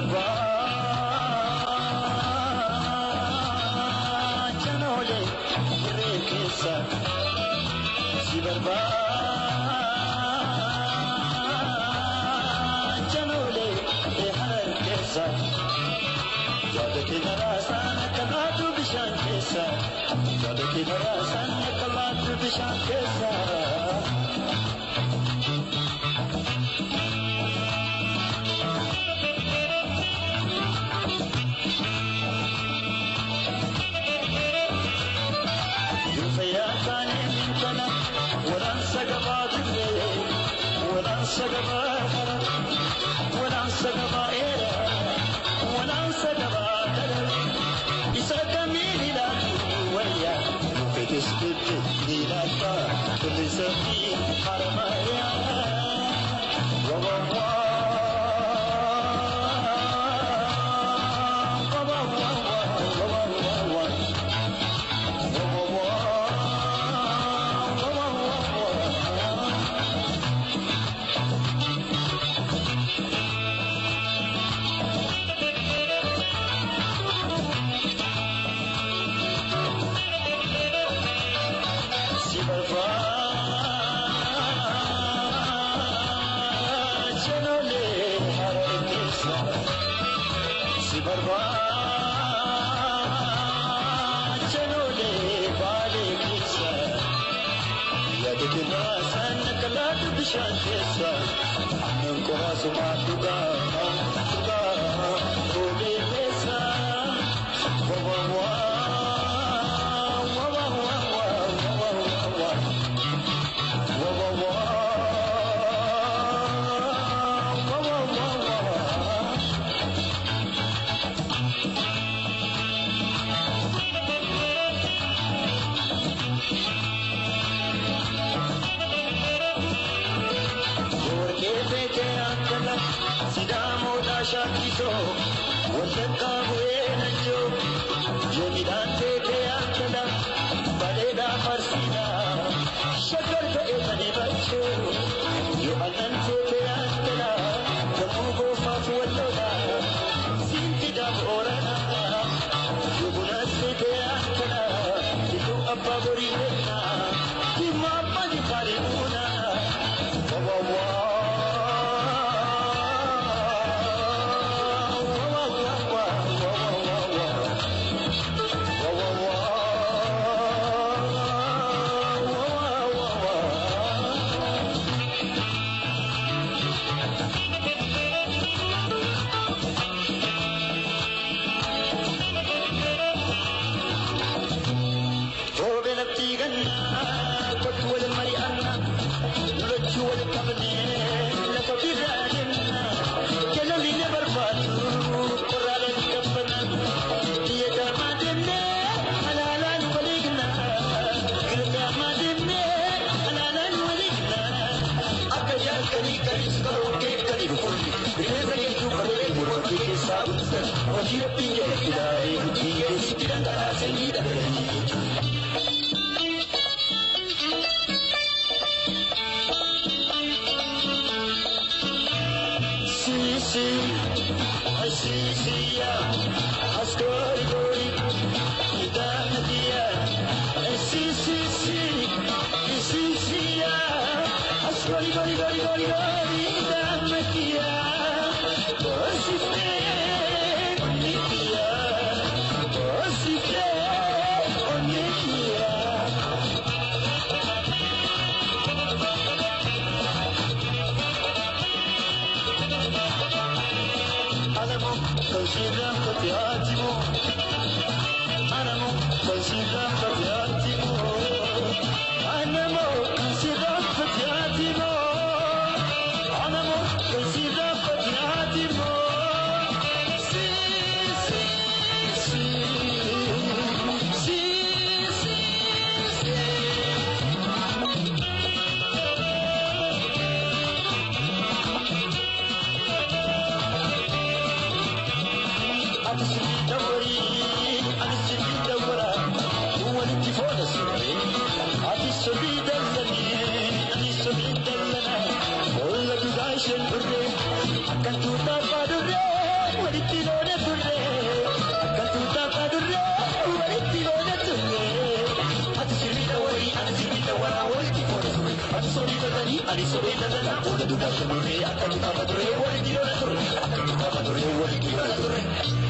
barbaacha noole irree keessa si barbaacha noole harar keessa yaadate maraasaan akka laatu bishaan keessa yaadate maraasaan akka laatu bishaan keessa. bishaan keessa aannan qoraasuma dhugaa dhugaa toolee keessa shakiso wallakka bu'ee najjo yoo midhaan teekee akkana bareeda farsiidha shakkar ta'e sadi bachoo yoo annan teekee akkana gamoo goofaaf walloodha siinqidha boorana yoo bunas teekee akkana iddoo abbaa borii kenna dhimma abbaan faarii buuna wawawaa. ani sobee daldalaa wal duudhaa turre akka duudhaa turre wal dhiirona turre akka duudhaa turre wal dhiirona turre.